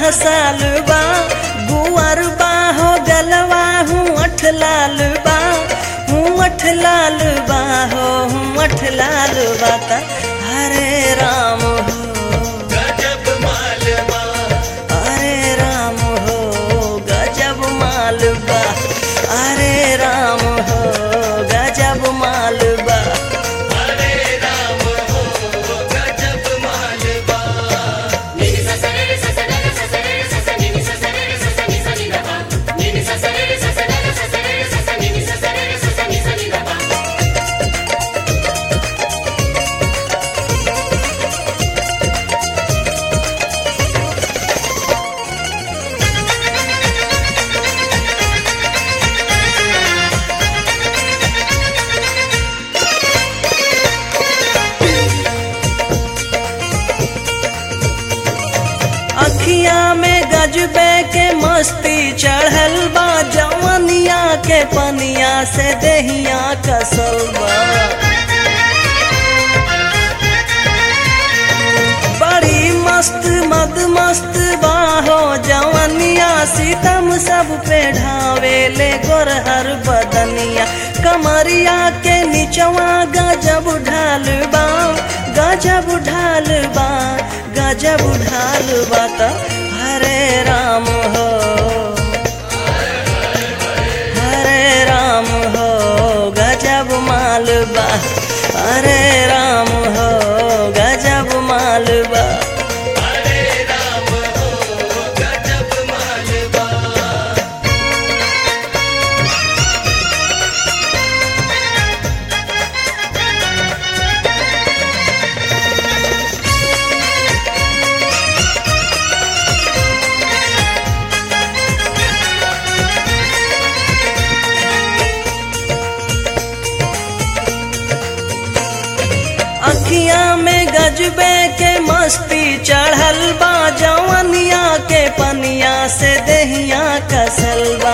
साल बा गुअर बा हो गलवा हूँ अठ लाल बा हूँ अठ लाल बा हो हूँ अठ लाल बा त हरे राम हो गजब मालवा अरे राम हो गजब मालबा अरे राम हो गजब मालबा हरे राम हो गजब मालवा Nini sa sa re re sa sa re re sa sa re re sa sa nini sa sa re re sa sa ni sa ni da ba. Nini sa sa re re sa sa re re sa sa re re sa sa nini sa sa re re sa sa ni sa ni da ba. अखिया में गजबे के मस्ती चढ़ल बा जवनिया के पनिया से देहिया कसल बा बड़ी मस्त मद मस्त बाहो जवनिया सीतम सब पे ढावे ले गोरहर बदनिया कमरिया के निचवा गजब ढाल बा गजब ढाल बा गजब ढाल बा त हरे राम हो हरे राम हो गजब मालबा हरे राम हो गजब मालबा हरे राम हो गजब मालवा अखिया में गजबे के मस्ती चढ़ल बा जवनिया के पनिया से देहिया कसल बा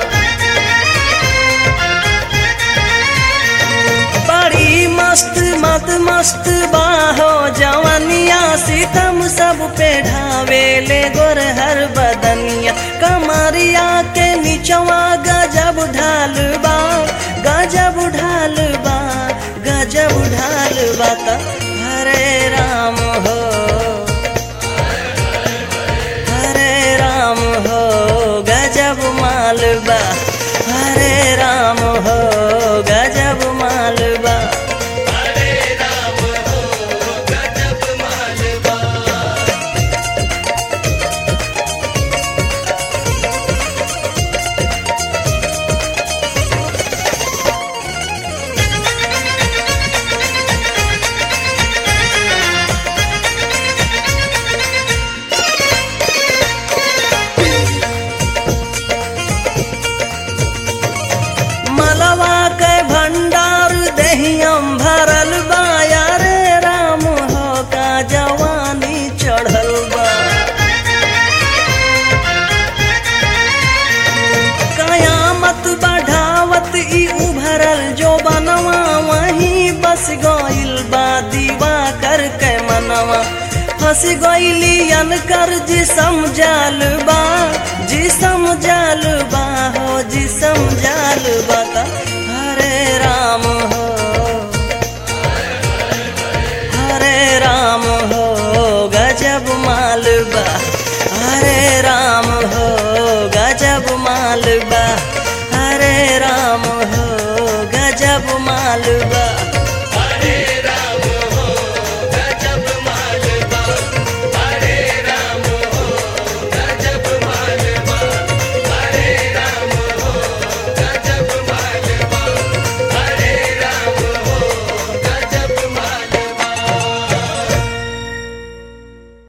बड़ी मस्त मत मस्त बाहो जवनिया सीतम सब पे ढावे ले गोरहर बदनिया कमरिया के निचवा गजब ढाल बा गजब ढाल बा गजब ढाल बा त हरे राम हो हरे राम हो गजब मालबा हरे राम हो गजब मालबा हरे राम हो गजब मालवा मलवा के भंडार दहियम भरल बा यारे राम हो का जवानी चढ़ल बा कयामत बढ़ावत ई उभरल जो बनवा वहीं बस गइल बा दीवा कर के मनवा फंस गइली अनकर जिसम जाल बा जिसम जाल बा हो जिसम जाल बा त हरे राम हो